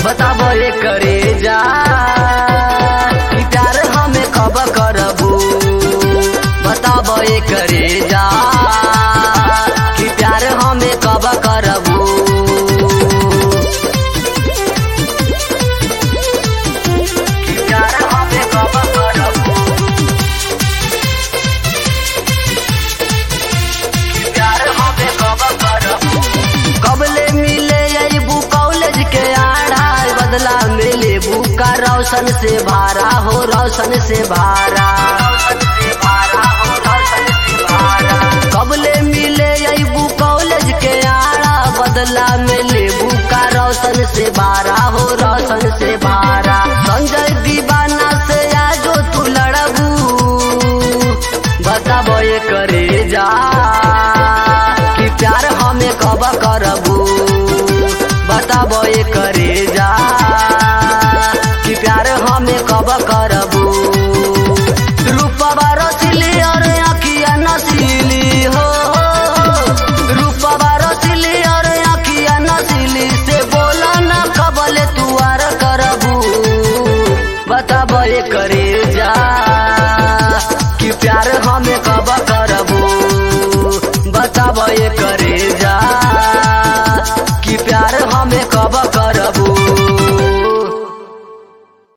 बताबो ये करे जा कि प्यार हमें कब करबू बताबो ये करे जा कि प्यार हमें कब करबू कि प्यार हमें कब करबू कि प्यार हमें कब करबू कबले मिले अबू कॉलेज के आड़ा बदला में लेबू का रोशन से भारा हो रोशन से भारा कबले मिले अबू कॉलेज के आड़ा बदला में लेबू का रोशन से भारा हो रोशन से भारा संजय दीवाना से आजो तू लड़बू बताबो ये करे जा कि प्यार हमें कब करबू बताबो ये करे